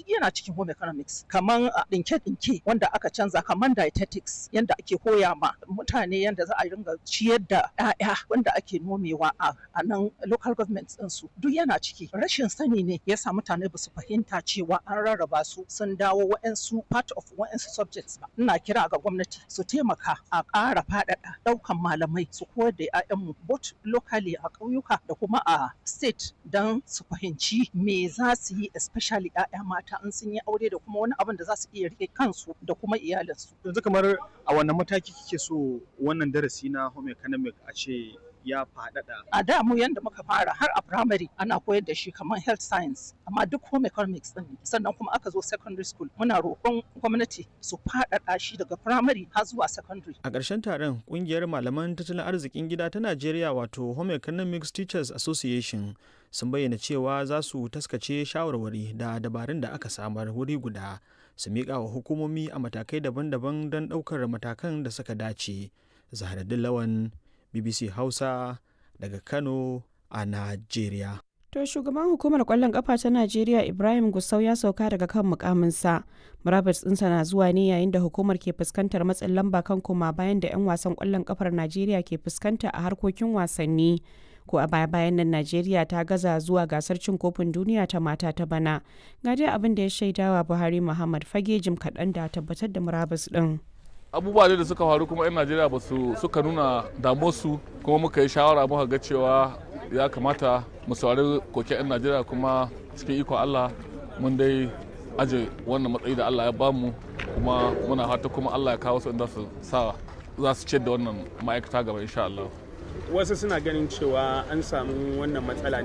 yana cikin home economics kaman ɗinke-ɗinke wanda aka canza kaman dietetics yanda ake koya ma mutane yanda za a ringa ciyar da 'ya'ya wanda ake nomewa a nan local government ɗinsu duk yana ciki rashin sani ne yasa mutane ba su fahimta cewa an rarraba su sun dawo wa'ansu part of wa'ansu subjects ba ina kira ga gwamnati su taimaka a ƙara faɗaɗa ɗaukan malamai su koyar da 'ya'yanmu both locally a ƙauyuka da kuma a state don su fahimci me za su yi especially 'ya'ya mata in sun yi aure da kuma wani abin da za su iya rike kansu da kuma iyalinsu. Yanzu kamar a wannan mataki kike so wannan darasi na home economic a ce ya faɗaɗa. A da mu yanda muka fara har a primary ana koyar da shi kamar health science amma duk home economics din sannan kuma aka zo secondary school muna roƙon gwamnati su faɗaɗa shi daga primary har zuwa secondary. A ƙarshen taron ƙungiyar malaman tattalin arzikin gida ta Najeriya wato Home Economics Teachers Association sun bayyana cewa za su taskace shawarwari da dabarun da aka samar wuri guda su miƙa wa hukumomi a matakai daban-daban don ɗaukar matakan da suka dace. Zaharaddin Lawan BBC Hausa daga Kano a Najeriya. To shugaban hukumar kwallon kafa ta Najeriya Ibrahim Gusau ya sauka daga kan mukaminsa. Murabus ɗinsa na zuwa ne yayin da hukumar ke fuskantar matsin lamba kan koma bayan da 'yan wasan kwallon kafar Najeriya ke fuskanta a harkokin wasanni. Ko a baya bayan nan Najeriya ta gaza zuwa gasar cin kofin duniya ta mata ta bana. Ga dai abin da ya shaidawa Buhari Muhammad fage jim kaɗan da tabbatar da murabus ɗin. abubuwa da suka faru kuma 'yan najeriya ba su suka nuna damuwarsu kuma muka yi shawara muka ga cewa ya kamata mu saurari koke 'yan najeriya kuma cikin ikon allah mun dai aje wannan matsayi da allah ya bamu kuma muna fata kuma allah ya kawo su inda su sa za su ciyar da wannan ma'aikata gaba insha allah Wasu suna ganin cewa an samu wannan matsala